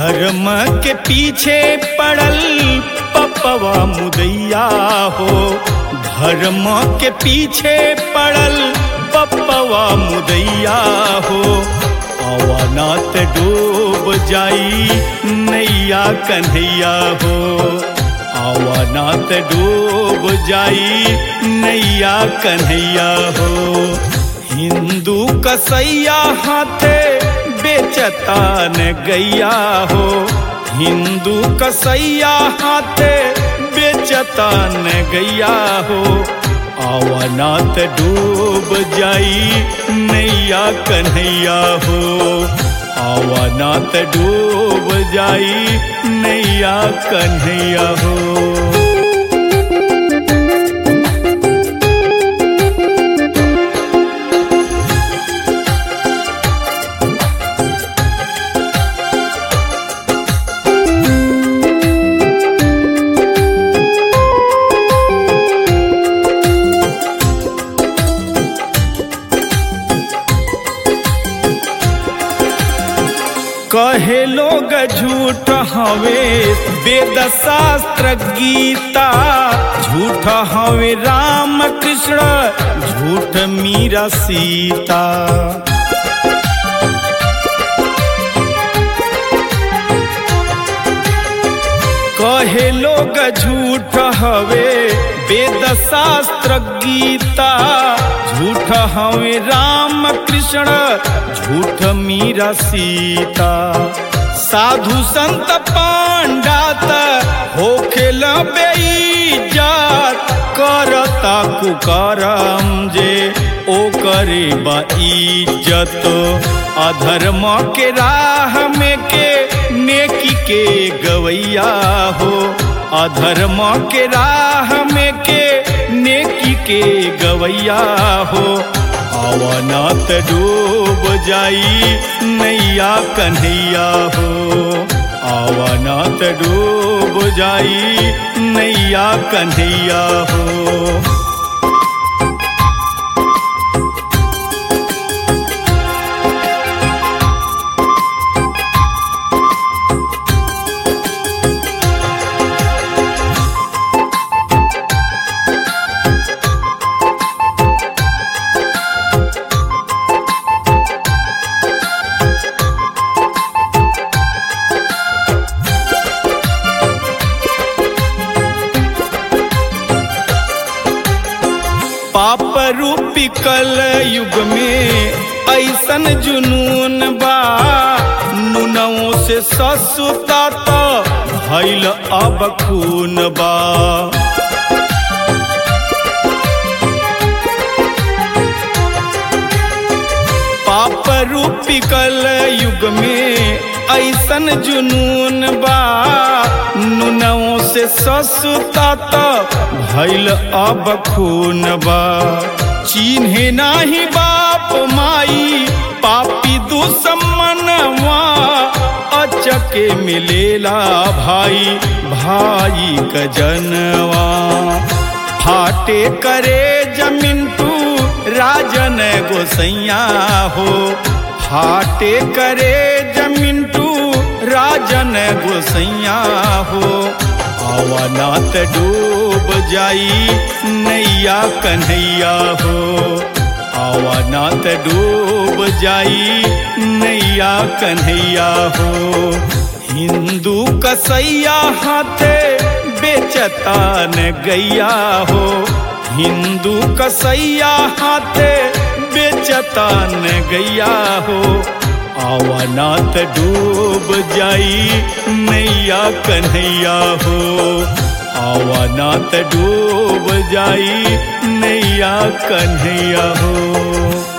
धर्म के पीछे पड़ल पपवा मुदैया हो धर्म के पीछे पड़ल पपवा मुदैया हो अवनात डूब जाई नैया कन्हैया हो अवनात डूब जाई नैया कन्हैया हो हिंदू कसैया हाथे बेचता न गैया हो हिंदू कसैया हाथे बेचता न गैया हो आवनात डूब जाई नैया कन्हैया हो आवनात डूब जाई नैया कन्हैया हो कहे लोग झूठ हवे वेद शास्त्र गीता झूठ हवे राम कृष्ण झूठ मीरा सीता कहे लोग झूठ हवे वेद शास्त्र गीता झूठ हवे राम कृष्ण झूठ मीरा सीता साधु संत पांडात होखेल बेईजात करता कुकरम जे ओ करे बा इज्जत अधर्म के राह में के नेकी के गवैया हो अधर्म के राह में के नेकी के गवैया हो अवनात डूब जाई नैया कन्हैया हो अवनात डूब जाई नैया कन्हैया हो पाप रूपी कल युग में ऐसन जुनून बा नुनों से ससुता तो भैल अब खून बा पाप रूपी कल युग में ऐसन जुनून बा नुनों से ससुता तो भैल अब खून बा चिन्हे नाही बाप माई पापी दुश्मनवा अचके मिलेला भाई भाई का जनवा फाटे करे जमीन टू राजन गोसैया हो फाटे करे जमीन टू राजन गोसैया हो अवनात डूब जाई नैया कन्हैया हो अवनात डूब जाई नैया कन्हैया हो हिंदू कसैया हाथे बेचता न गैया हो हिंदू कसैया हाथे बेचता न गैया हो आवनात डूब जाई नैया कन्हैया हो आवनात डूब जाई नैया कन्हैया हो